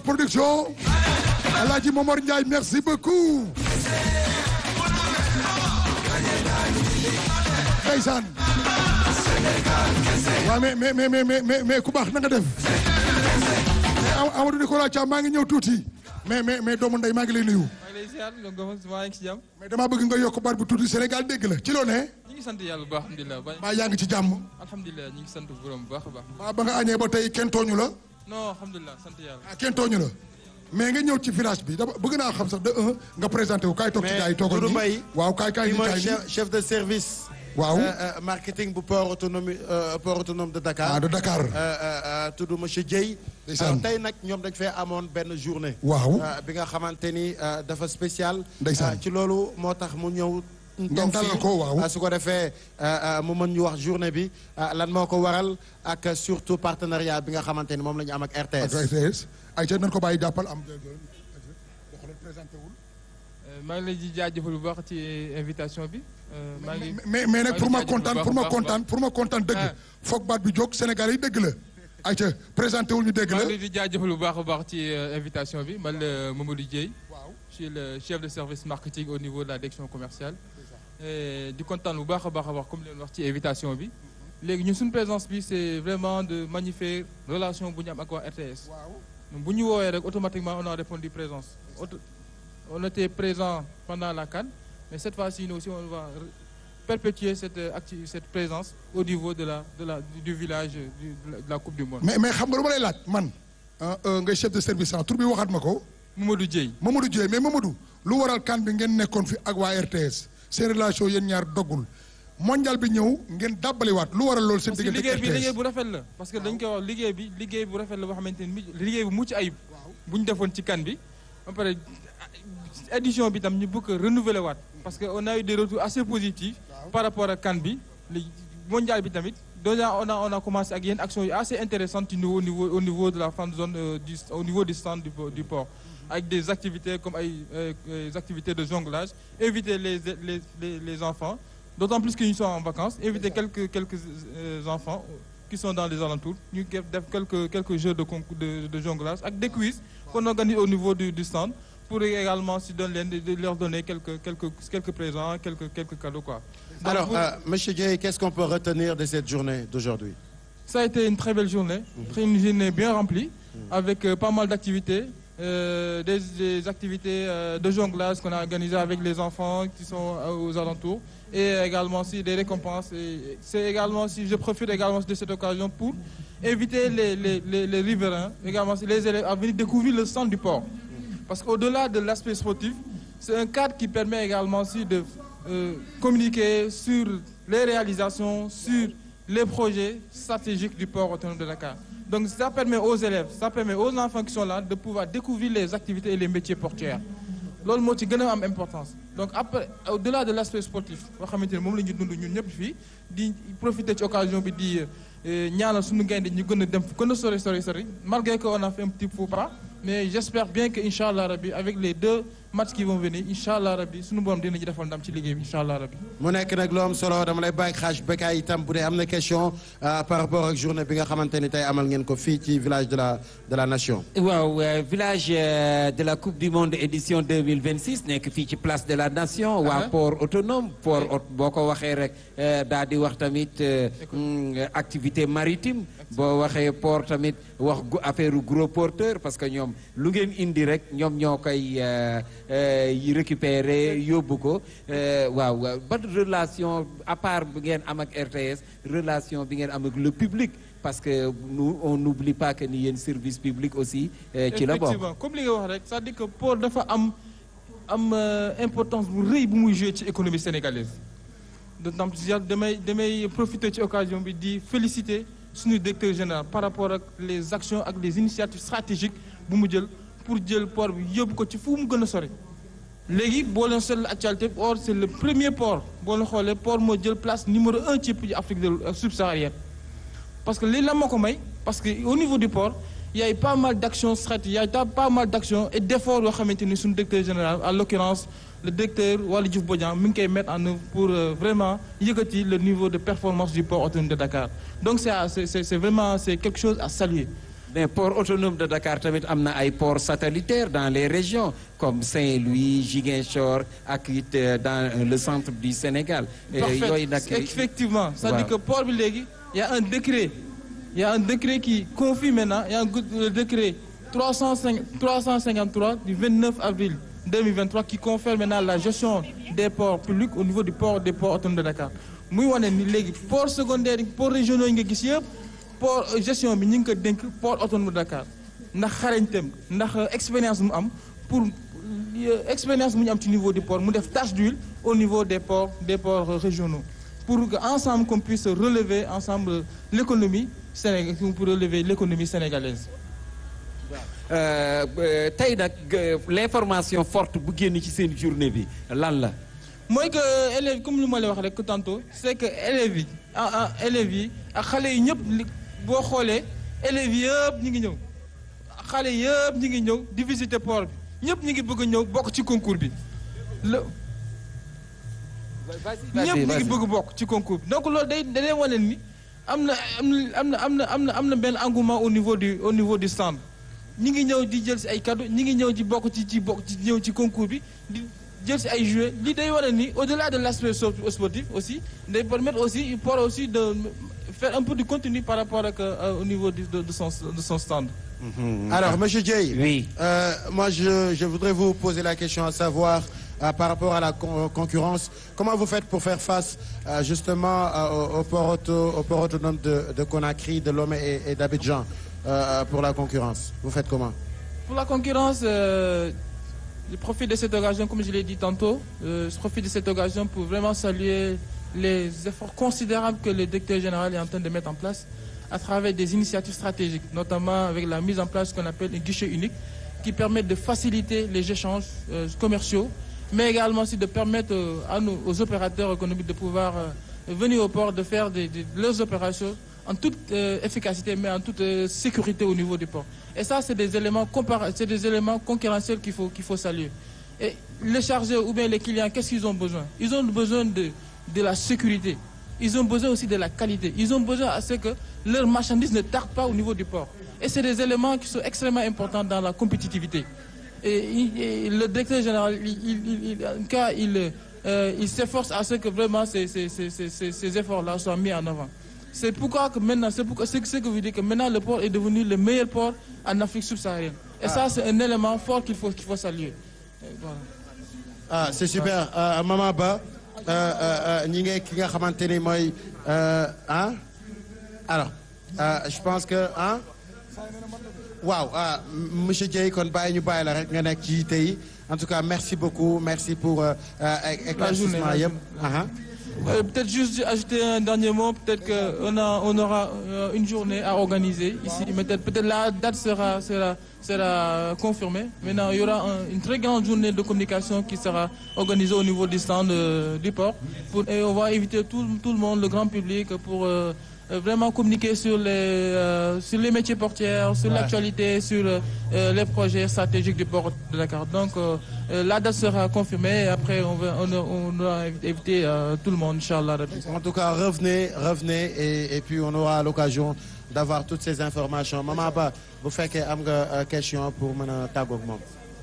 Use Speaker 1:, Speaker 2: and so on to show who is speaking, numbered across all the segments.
Speaker 1: production Alaaji Momar Ndiaye merci beaucoup ndeysaan waaw mais mais mais mais mais mais ku baax na nga def mais Amadou Nicolas Thiam maa ngi ñëw tuuti mais mais mais doomu ndey maa ngi lay nuyu
Speaker 2: maa ngi lay ziar donc maa ngi ci jàmm.
Speaker 1: mais damaa bëgg nga yokk baat bu tuuti Sénégal dégg la ci loo ne
Speaker 2: ñu ngi sant yàlla bu baax alhamdulilah. ba
Speaker 1: maa yaa ngi ci jàmm
Speaker 2: alhamdulilah ñu ngi sant borom bu baax a baax.
Speaker 1: maa ba nga añee ba tey kenn tooñu la
Speaker 2: non alhamdulilah sant yàlla.
Speaker 1: ah kenn tooñu la mais nga ñëw ci village bi dama bëgg naa xam sax de un nga présenté wu kaay toog ci gars yi toogal
Speaker 3: Doudou
Speaker 1: nii
Speaker 3: Mbaye
Speaker 1: waaw kaay kaay
Speaker 3: kii
Speaker 1: nii
Speaker 3: mooy
Speaker 1: kaay nii
Speaker 3: chef chef de service.
Speaker 1: Waaw.
Speaker 3: euh, euh, marketing bu port autonome euh, port autonome de Dakar.
Speaker 1: ah de Dakar
Speaker 3: Euh, euh, euh, tudd monsieur Dieye.
Speaker 1: Ndeysaan.
Speaker 3: alors tey nag ñoom dañ fee amoon benn journée.
Speaker 1: Waaw.
Speaker 3: Euh, bi nga xamante ni euh, dafa spécial.
Speaker 1: Ndeysaan.
Speaker 3: Euh, ci loolu moo tax mu ñëw.
Speaker 1: Ngeen dalal ko, waaw.
Speaker 3: Euh, su ko defee euh, euh, mu mën ñu wax journée bi euh, lan moo ko waral ak euh, surtout partenariat bi nga xamante ni moom la ñu am ak
Speaker 1: ak
Speaker 3: RTS.
Speaker 1: RTS ay ca nañ ko bàyyi jàppal am présenté wul
Speaker 2: maa ngi lay di jaajëfal bu baax ci invitation bi. Euh, maa ngi
Speaker 1: mais mais nag pour ma
Speaker 2: maa ngi
Speaker 1: kontaan
Speaker 2: jaajëfal
Speaker 1: pour
Speaker 2: bu
Speaker 1: ma
Speaker 2: baax a
Speaker 1: kontaan pour ma kontaan dëgg
Speaker 2: Ah.
Speaker 1: foog baat bi jóg Sénégal yi dëgg la ay ca présenté wul ñu dëgg
Speaker 2: maa
Speaker 1: la
Speaker 2: ngi lay di jaajëfal bu baax a baax ci euh, invitation bi man la Mamadou Dieye.
Speaker 1: waaw
Speaker 2: je suis le chef de service marketing au niveau de la direction commerciale. Et di kontaan bu baax a baax a baax comme leen wax ci invitation bi. léegi ñun suñu présence bi c'est vraiment de magnifier relation bu ñu am ak waa RTS.
Speaker 1: waaw
Speaker 2: Donc, bu ñu woowee rek automatiquement on a répondu présence Auto- on était présent pendant la CAN mais cette fois-ci nous aussi on va re- perpétuer cette euh, acti- cette présence au niveau de la de la du, du village euh, du- de, la, de la Coupe du Monde.
Speaker 1: mais mais xam nga lu ma lay laaj man ah, euh, ngay chef de service ah tur bi waxaat ma ko
Speaker 2: Mamadou Dieye
Speaker 1: Mamadou Dieye mais Mamadou lu waral kan bi ngeen nekkoon fi ak waa RTS seen relation yéen ñaar doggul mondial bi ñëw ngeen dàbbaliwaat lu waral loolu seen
Speaker 2: parce que
Speaker 1: diggante
Speaker 2: liggéey
Speaker 1: ak
Speaker 2: bi liggéey
Speaker 1: RTS
Speaker 2: bu rafet la parce que dañ koy wax liggéey bi liggéey bu rafet la boo xamante ni liggéey bu mucc ayib bu ñu defoon ci CAN bi ba pare édition bi tam ñu bëgg a renouveler waat parce que on a eu des retours assez positifs par rapport ak CAN bi li mondial bi tamit déjà on a on a commencé ak yenn actions yu assez intéressantes au niveau au niveau au niveau de la fan zone euh, du au niveau du stand du, du port avec des activités comme ay euh, euh, activités de jonglage inviter les les les, les enfants d'autant plus qu'ils sont en vacances inviter quelques quelques euh, enfants qui sont dans les alentours ñu def def quelques quelques jeux de concours de, de jonglage ak des quiz qu'on organise au niveau du, du stand pour également si donner leen de, de leur donner quelques quelques quelques présents quelques quelques cadeaux quoi. Donc,
Speaker 3: alors
Speaker 2: pour-
Speaker 3: euh, monsieur Dieye qu'est-ce qu'on peut retenir de cette journée d'aujourd'hui
Speaker 2: Ça a été une très belle journée, très- une journée bien remplie, avec euh, pas mal d'activités, euh, des, des activités euh, de jonglage qu'on a organisées avec les enfants qui sont euh, aux alentours, et également aussi des récompenses. Et C'est également aussi, je profite également de cette occasion pour inviter les, les, les, les riverains, également aussi les élèves à venir découvrir le centre du port. Parce qu'au-delà de l'aspect sportif, c'est un cadre qui permet également aussi de euh, communiquer sur les réalisations, sur les projets stratégiques du port autonome de Dakar. Donc ça permet aux élèves, ça permet aux enfants qui sont là de pouvoir découvrir les activités et les métiers portuaires. loolu moo ci gën a am importance donc après au-delà de l'aspect sportif boo xamante ne moom la ñu dund ñun ñëpp fii di profiter ci occasion bi di euh, ñaanal suñu gaynde ñu gën a dem fu gën a sori sori sori malgré que on a fait un petit faux pas mais j'espère bien que incha allah rabbi avec les deux matchs qui vont venir incha allah rabbi suñu borom dinañu defal ndam ci liggéey bi incha allah rabbi
Speaker 3: mu nekk nag lu am solo dama lay bàyyi xaaj Bekay itam bu dee am na question euh, par rapport ak journée bi nga xamante ni tey amal ngeen ko fii ci village de la de la nation.
Speaker 4: waaw euh, village euh, de la coupe du monde édition 2026 nekk fii ci place de la nation waa
Speaker 2: Ah.
Speaker 4: port autonome port aut- boo ko waxee rek euh, daal di wax tamit euh, mm, activité maritime boo waxee port tamit wax gu affaire gros porteur parce que ñoom lu ngeen indi rek ñoom ñoo koy euh, euh, yi récupérer yóbbu ko euh, waaw waaw ban relation à part bi ngeen am ak RTS relation bi ngeen am ak le public parce que nous on n'oublie pas que ni yéen service public aussi euh, ci la bokk
Speaker 2: effectivement comme li nga wax rek c'est-à-dire que port dafa am am euh, importance bu rëy bu muy jouer ci économie sénégalaise d'autant plus yàlla damay damay profiter ci occasion bi di féliciter suñu directeur général par rapport ak les actions ak les initiatives stratégiques bu mu jël pour jël port bi yóbbu ko ci fu mu gën a sori léegi boo leen seetlu actualité or c'est le premier port boo leen xoolee port moo jël place numéro un ci pays Afrique de subsaharienne parce que lii la moo ko may parce que au niveau du port il y a eu pas mal d'actions stratégiques il y a eu pas mal d'actions et d'efforts yoo xamante ni suñu directeur général en l'occurrence le directeur Waly Diouf Bodian mi ngi koy mettre en œuvre pour euh, vraiment yëkkati le niveau de performance du port autonome de Dakar donc c'est à- c'est c'est c'est vraiment c'est quelque chose à saluer
Speaker 4: mais port autonome de Dakar tamit am na ay ports satellitaires dans les régions comme Saint-Louis Ziguinchor ak it euh, dans euh, le centre du Sénégal. Euh,
Speaker 2: Parfait.
Speaker 4: yooyu nag
Speaker 2: Effectivement. C'est-à-dire
Speaker 4: Waaw.
Speaker 2: que port bi léegi il y a un décret. Il y a un décret qui confie maintenant, il y a un go- le décret 305 353 du 29 avril 2023 qui confère maintenant la gestion des ports publics au niveau du port des ports autonomes de Dakar. muy wane ni léegi port secondaire yi port régionaux yi nga gis yëpp port euh, gestion bi ñu ngi ko dénk port autonome de Dakar ndax xarañteem ndax euh, expérience mu am pour euh, expérience mu ñu am ci niveau du port mu def tâche d'huile au niveau des ports des ports euh, régionaux pour que ensemble qu'on puisse relever ensemble euh, l'économie sénégal pour relever l'économie sénégalaise.
Speaker 4: Euh, euh, tey nag euh, l'information forte bu génn ci seen journée bi lan la.
Speaker 2: mooy que élèves comme lu ma la wax rek tantôt c'est que élèves yi ah ah élèves yi ak xale yi ñëpp li boo xoolee élèves yëpp ñu ngi ñëw xale yëpp ñu ngi ñëw di visiter port bi ñëpp ñu ngi bëgg a ñëw bokk ci concours bi le ñëpp ñu ngi bëgg bokk ci concours bi donc loolu day day wane ni am na am na am na am na am na benn engouement au niveau du au niveau du stand ñi ngi ñëw di jël si ay cadeaux ñi ngi ñëw di bokk ci ci bokk ci ñëw ci concours bi di jël si ay jouets lii day wane ni au-delà de l'aspect so- sportif aussi day permettre aussi il pourra aussi de faire un peu de contenu par rapport ak euh, au niveau du- de, de son de son stand.
Speaker 3: Alors, Monsieur Jay,
Speaker 4: Oui.
Speaker 3: euh, moi je, je voudrais vous poser la question à savoir euh, par rapport à la con- concurrence, comment vous faites pour faire face euh, justement euh, au, au port auto- au port autonome de, de Conakry, de Lomé et, et d'Abidjan euh, pour la concurrence Vous faites comment
Speaker 2: Pour la concurrence, euh, je profite de cette occasion, comme je l'ai dit tantôt, euh, je profite de cette occasion pour vraiment saluer les efforts considérables que le directeur général est en train de mettre en place à travers des initiatives stratégiques, notamment avec la mise en place qu'on appelle un guichet unique qui permet de faciliter les échanges euh, commerciaux, mais également aussi de permettre euh, à nous, aux opérateurs économiques de pouvoir euh, venir au port, de faire des, des- leurs opérations en toute euh, efficacité, mais en toute euh, sécurité au niveau du port. Et ça, c'est des éléments compara- c'est des éléments concurrentiels qu'il faut qu'il faut saluer. Et les chargés ou bien les clients, qu'est-ce qu'ils ont besoin Ils ont besoin de, de la sécurité. Ils ont besoin aussi de la qualité. Ils ont besoin à ce que leurs marchandises ne tardent pas au niveau du port. Et c'est des éléments qui sont extrêmement importants dans la compétitivité. Et, il- et le directeur général, il, il- il- en tout cas, il, euh, il s'efforce à ce que vraiment ces, ces- ces- ces- ces- ces efforts-là soient mis en avant. C'est pourquoi que maintenant, c'est pourquoi c'est ce que vous dites que maintenant le port est devenu le meilleur port en Afrique subsaharienne. Et ça, c'est un élément fort qu'il faut qu'il faut saluer. Et voilà.
Speaker 3: ah c'est super euh, Mama Ba euh, euh, euh, ñi ngi ki nga xamante ni mooy euh, ah alors euh, je pense que ah waaw ah m- monsieur Dieye kon bàyyi ñu bàyyi la rek nga nekk ci tey en tout cas merci beaucoup merci pour euh, euh, éclaircissement
Speaker 2: la
Speaker 3: yëpp
Speaker 2: journée.
Speaker 3: aha
Speaker 2: Euh, peut-être juste ajouter un dernier mot. Peut-être qu'on a, on aura euh, une journée à organiser ici. Mais Peut-être peut-être la date sera, sera, sera confirmée. Maintenant, il y aura un- une très grande journée de communication qui sera organisée au niveau du stand euh, du port. Pour- et on va inviter tout, tout le monde, le grand public, pour euh, euh, vraiment communiquer sur les, euh, sur les métiers portières, sur l'actualité, sur euh, euh, les projets stratégiques du port de Dakar. Donc, euh, euh, la date sera confirmée et après, on va, on, on va inviter euh, tout le monde, Inch'Allah. Rabbi.
Speaker 3: En tout cas, revenez, revenez et, et puis on aura l'occasion d'avoir toutes ces informations. Maman Ba, bu fekkee am nga euh, question pour mën a tàggoog moom.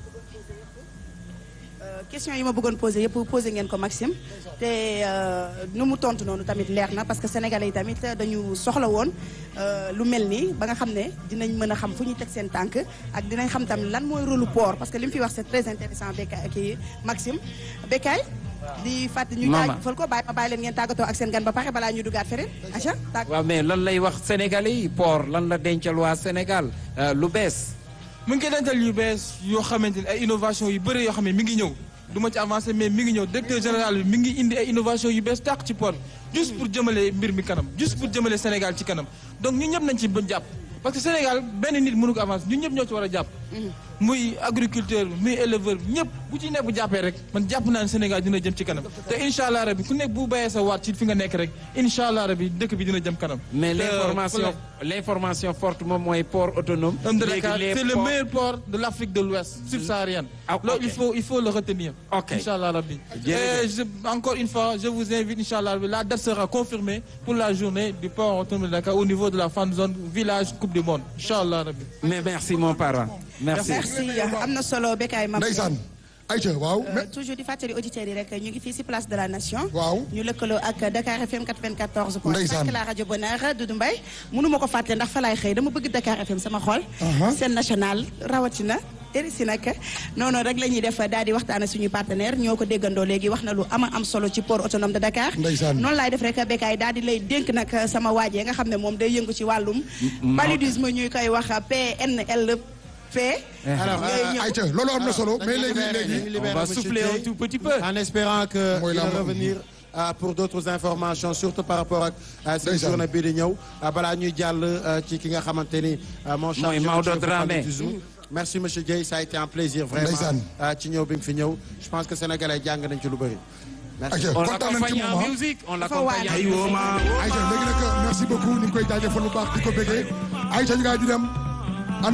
Speaker 5: question yi ma bëggoon posé yëpp posé ngeen ko Maxime te nu mu tontu noonu tamit leer na parce que sénégalais yi tamit dañu soxla woon euh, lu mel nii ba nga xam ne dinañ mën a xam fu ñuy teg seen tànk ak dinañ xam tam lan mooy rôle lu port parce que li mu fi wax c'est très intéressant Bekay kii Maxime Bekay di fàttali ñu
Speaker 4: Mama.
Speaker 5: jaajëfal ko bàyyi ma bàyyi leen ngeen tàggatoo ak seen gan ba pare balaa ñu dugaat feneen aca tàgg
Speaker 4: waaw mais lan lay wax sénégalais yi port lan la dencal waa Sénégal euh, lu bees.
Speaker 2: mu ngi koy dental yu bees yoo xamante ni ay innovation yu bëri yoo xam ne mi ngi ñëw du ma ci avancé mais mi ngi ñëw directeur général bi mi ngi indi ay innovation yu bees tàq ci port bi juste pour jëmale mbir mi kanam juste pour jëmale Sénégal ci kanam donc ñun ñëpp nañ ci ba jàpp parce que Sénégal benn nit mënu ko avancer ñun ñëpp ñoo ci war a jàpp muy agriculteur bi muy éleveur bi ñëpp bu ci nekk bu jàppee rek man jàpp naa ne Sénégal dina jëm ci kanam te incha allah rabi ku nekk bu bayee sa waat ci fi nga nekk rek incha allah rabi dëkk bi dina jëm kanam.
Speaker 4: mais
Speaker 2: te,
Speaker 4: l'information
Speaker 2: euh,
Speaker 4: l'information forte moom mooy port autonome.
Speaker 2: Homme de
Speaker 4: Léegi
Speaker 2: Dakar,
Speaker 4: les
Speaker 2: c'est le
Speaker 4: ports-
Speaker 2: meilleur port de l'Afrique de l'Ouest subsaharienne.
Speaker 4: Ah,
Speaker 2: Là,
Speaker 4: ok.
Speaker 2: il faut il faut le retenir.
Speaker 4: Ok.
Speaker 2: Inch'Allah Rabbi.
Speaker 4: Jërëjëf.
Speaker 2: Et je- encore une fois, je vous invite Inch'Allah Rabbi. La date sera confirmée pour la journée du port autonome de Dakar au niveau de la fan zone village Coupe du Monde. Inch'Allah Rabbi.
Speaker 4: mais merci mon parent. merci.
Speaker 5: merci am na solo Bécaye Mame
Speaker 1: ndeysaan ayca waaw
Speaker 5: Euh,
Speaker 1: mais
Speaker 5: toujours di fàttali auditeurs yi rek ñu ngi fii ci place de la nation.
Speaker 1: Waaw.
Speaker 5: ñu lëkkaloo ak Dakar FM 94 point
Speaker 1: Ndeysaan.
Speaker 5: 5 la rajo Bonheur Doudou Mbaye mënu ma ko fàtte ndax fa laay xëy dama bëgg Dakar FM sama xol.
Speaker 1: Aha.
Speaker 5: seen national rawatina. RSI nag noonu rek la ñuy def daal di waxtaan ak suñu partenaire ñoo ko déggandoo léegi wax na lu ama am solo ci port autonome de Dakar.
Speaker 1: Ndeysaan.
Speaker 5: noonu laay def rek Bécaye daal di lay dénk nag sama waajee nga xam ne moom day yëngu ci wàllum. paludisme ñuy koy wax PNLP.
Speaker 3: alors
Speaker 5: ngay ñëw.
Speaker 1: ayca loolu am na solo mais léegi léegi
Speaker 4: on va souffler un tout petit peu.
Speaker 3: en espérant que
Speaker 1: Mooy
Speaker 3: il va
Speaker 1: la-
Speaker 3: revenir euh, pour d'autres informations surtout par rapport ak euh, seen
Speaker 1: Ndeysaan.
Speaker 3: journée bii di ñëw euh, balaa ñuy jàll euh, ci ki nga xamante ni euh, mon chargé
Speaker 4: Maodo
Speaker 3: du
Speaker 4: Dramé.
Speaker 3: paludisme. merci monsieur Dieye ça a été un plaisir vraiment
Speaker 1: Ndeysaan.
Speaker 3: euh, ci ñëw bi nga fi ñëw je pense que sénégalais jàng nañ ci lu bëri merci
Speaker 1: ayca
Speaker 4: on
Speaker 1: kontaan nañ ci
Speaker 4: l'accompagne en
Speaker 1: moom
Speaker 4: musique on
Speaker 5: Dafa
Speaker 4: l'accompagne en
Speaker 5: waane.
Speaker 4: musique.
Speaker 1: ayca léegi nag merci beaucoup ñu ngi koy jaajëfal lu baax di ko bëggee ayca ñu ngaa di dem